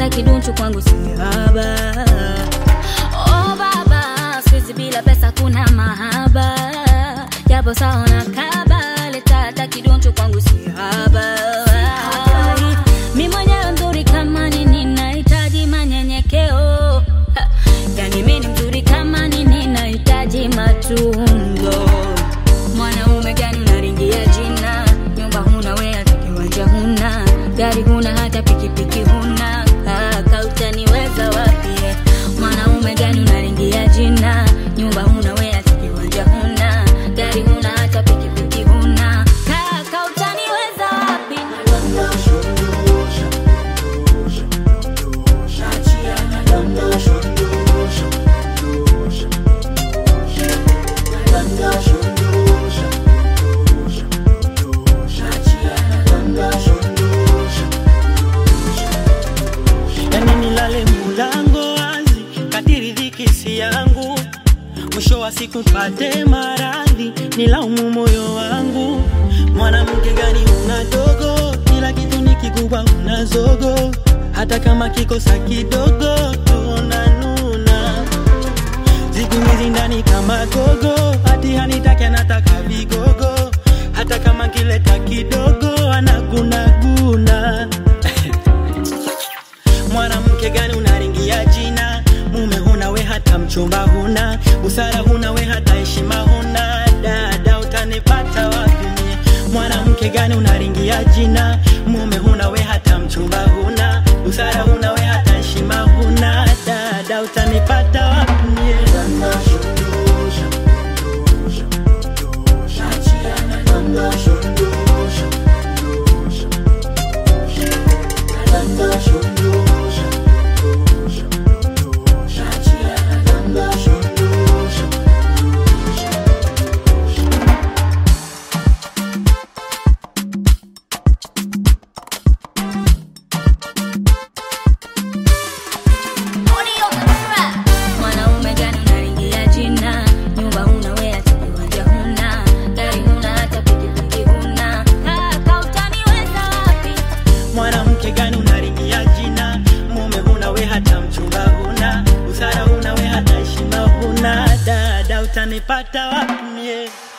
hata kidunchu kwangu sihaba. Oh baba, siku bila pesa kuna mahaba, japo sawa na kaba, leta hata kidunchu kwangu sihaba. Mi mwenyewe mzuri kama nini, nahitaji manyenyekeo. Ha, Yani mi ni mzuri kama nini, nahitaji matunzo. Mwanaume gani unaringia jina? Nyumba huna we hata kiwanja huna, gari huna hata pikipiki huna, kaka utaniweza wapi? Mwanaume gani unaringia jina? Nyumba huna we hata kiwanja huna, gari huna hata pikipiki huna, kaka utaniweza wapi? yani nilale mulango wazi kadiri dhiki si yangu mwisho wa siku pate maradhi nilaumu moyo wangu mwanamke gani una dogo kila kitu ni kikubwa una zogo hata kama kikosa kidogo tunanuna siku hizi ndani kama gogo hati hanitake anataka vigogo hata kama kileta kidogo anagunaguna mwanamke gani unaringia jina mume huna we hata mchumba huna busara huna we hata heshima huna dada utanipata wapi mie? mwanamke gani unaringia jina mume huna we hata mchumba huna busara huna we hata heshima huna dada utanipata wapi mie? Mwanaume gani unaringia jina? Nyumba huna we hata kiwanja huna, gari huna hata pikipiki huna, kaka utaniweza wapi? mwanamke gani unaringia jina mume huna we hata mchumba huna busara huna we hata heshima huna dada utanipata wapi mie